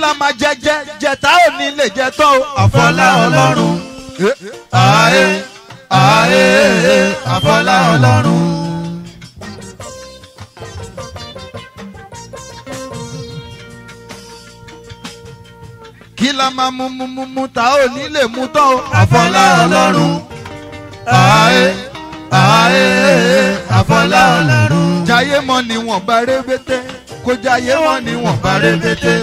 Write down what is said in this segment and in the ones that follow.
la máa jẹ jẹ jẹta ò ní lè jẹ tán o. àfọlá ọlọ́run Eh, ààyè ààyè àfọlá ọlọ́run. kí la máa mú mú mú mú ta ò ní lè mú tán o. àfọlá ọlọ́run ààyè ààyè àfọlá ọlọ́run. jayé mọ níwọ̀n bá rébété kó jayé mọ níwọ̀n bá rébété.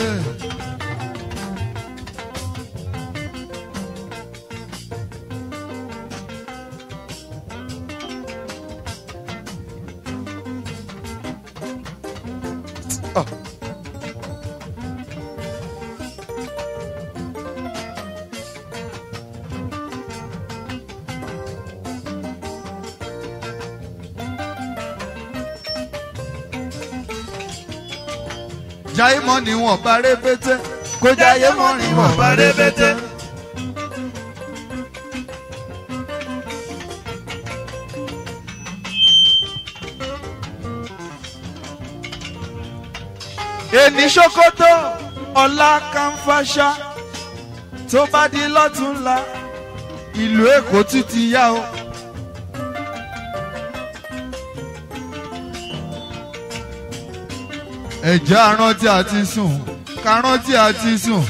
jayé mọ níwọ̀n bá rébété kó jayé mọ níwọ̀n bá rébété. èní ṣòkòtò ọ̀la kànfàṣà tó bá di lọ́túnla ìlú èkó tún ti yá o. ẹ̀jẹ̀ arántí àti sùn karántí àti sùn.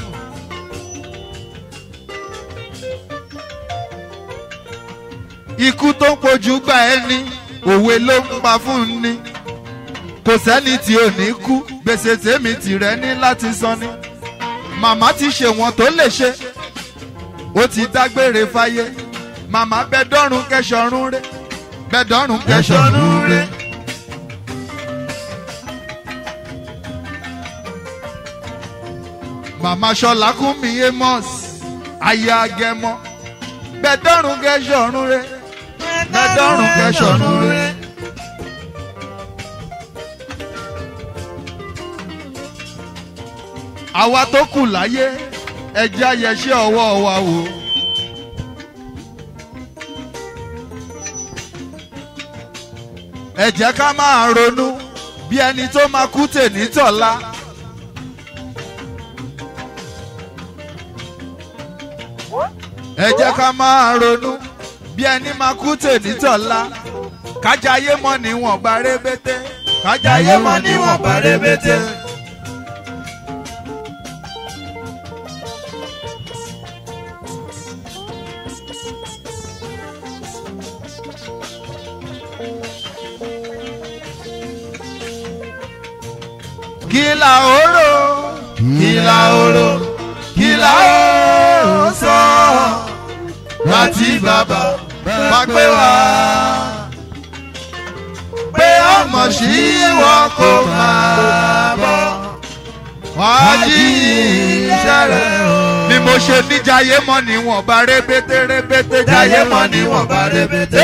ikú tó ń pojú gbà ẹni òwe ló ń pa fún ni kò sẹ́ni tí ò ní kú gbèsè tèmi tìrẹ ní láti san ni màmá ti ṣe wọn tó lè ṣe ó ti dágbére fáyé màmá bẹ́dọ́rùn kẹsọ̀rún rẹ̀ bẹ́dọ́rùn kẹsọ̀rún rẹ̀. màmá ṣọlá kún mi amos aya agẹmọ bẹ́dọ́rùn kẹsọ̀rún rẹ̀ bẹ́dọ́rùn kẹsọ̀rún rẹ̀. àwa tó kù láyé ẹjẹ́ ayẹṣẹ́ ọwọ́ wa wò. ẹ jẹ́ ká máa ronú bí ẹni tó máa kú tèní tọ̀la. ẹ jẹ́ ká máa ronú bí ẹni máa kú tèní tọ̀la. kájayé mọ́ níwọ̀n bá rébété. kájayé mọ́ níwọ̀n bá rébété. kìlà oró kìlà oró kìlà ó sọ láti bàbá bá pé wá pé ọmọ sí wọn kò máa bọ̀ wá jí iṣẹ́ rẹ̀ o. ni mo ṣe ní jayé mọ́ níwọ̀n bá rébété rébété jayé mọ́ níwọ̀n bá rébété.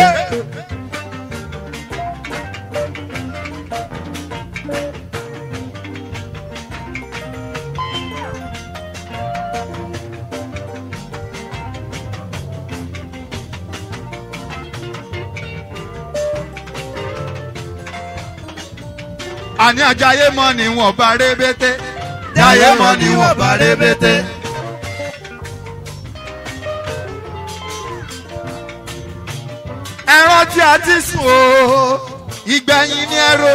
àní àjayé mọ́ níwọ̀n bá rébété jayé mọ́ níwọ̀n bá rébété. ẹran tí a ti sùn o ìgbẹ̀yìn ní ẹ̀rọ.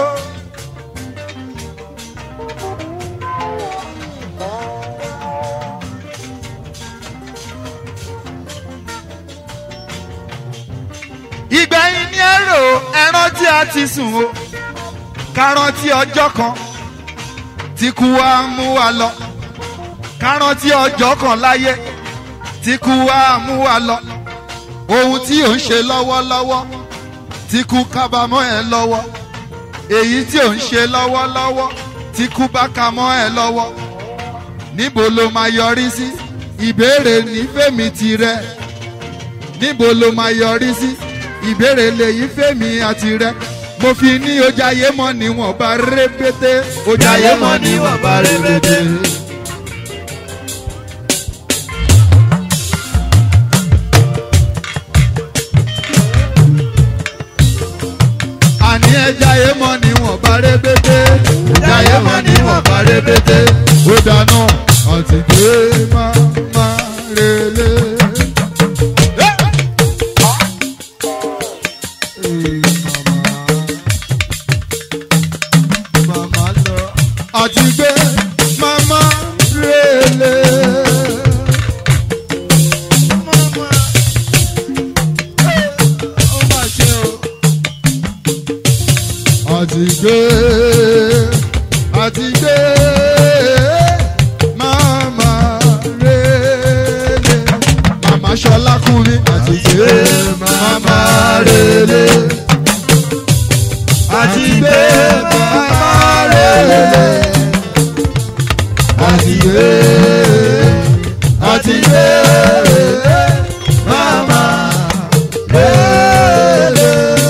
ìgbẹ̀yìn ní ẹ̀rọ ẹran tí a ti sùn o kárántí ọjọ́ kan tí kú wa mú wa lọ kárántí ọjọ́ kan láyé tí kú wa mú wa lọ ohun tí ò ń ṣe lọ́wọ́lọ́wọ́ tí kú kábàámọ̀ ẹ lọ́wọ́ èyí tí ò ń ṣe lọ́wọ́lọ́wọ́ tí kú bá ka mọ́ ẹ lọ́wọ́ níbo ló máa yọrí sí ìbéèrè nífẹ̀mí tirẹ̀ níbo ló máa yọrí sí ìbéèrè lèyí fèmí àti rẹ mo fi ní ojàyé mọ́ níwọ̀n bá rébété jayé mọ́ níwọ̀n bá rébété. àní ẹjàyé mọ́ níwọ̀n bá rébété jayé mọ́ níwọ̀n bá rébété. ó dáná àti gbé màmá relé. Màmá lọ àti gbé màmá relé. Màmá ó mà ṣe o. Àti gbé àti gbé màmá relé. Màmá Ṣọlá kú mi àti gbé màmá relé. Àti gbé màmá relé. Àti gbé àti gbé màmá relé.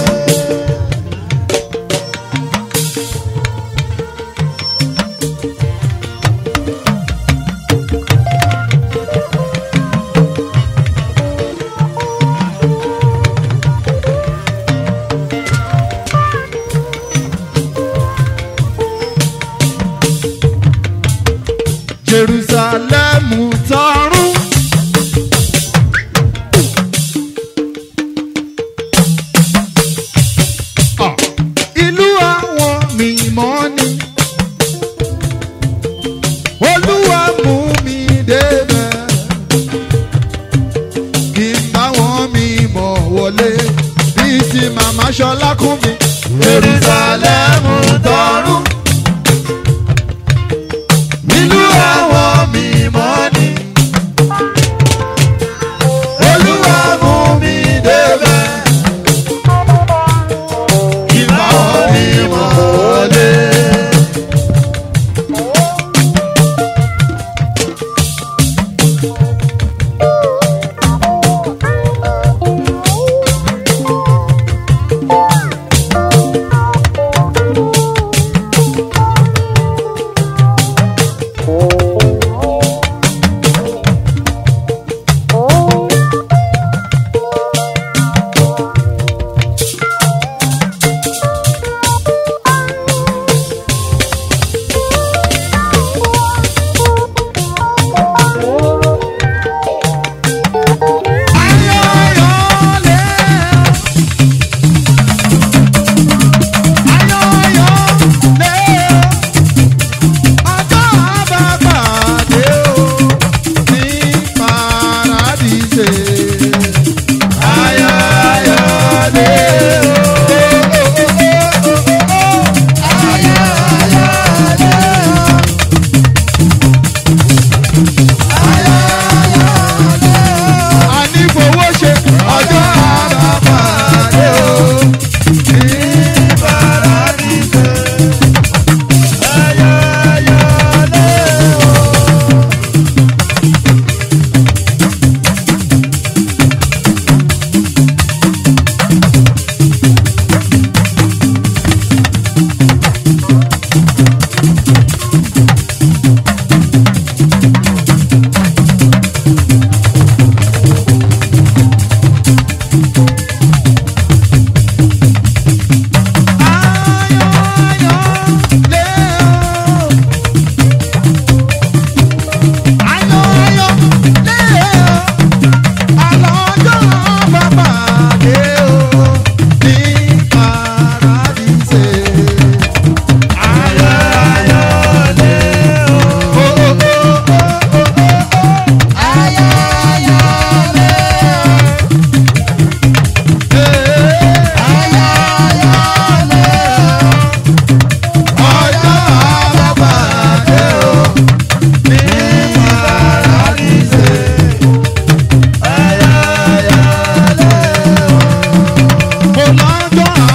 Jerusalem tọrún. Ah, Ìlú àwọn mímọ́ ni. Olúwa mú mi débẹ̀. Kí n bá wọn mímọ́ wọlé. Bíi ti màmá Ṣọlá kún mi. Jerusalem tọrún ìlú àwọn mímọ́ ni. Olúwa mú mi débẹ̀. Ìbá wọn mímọ́ wọlé. Ọjọ́ àbápàdé o, ní paradíṣe. Ọjọ́ àbápàdé o, ní paradíṣe. Mo lọ́jọ́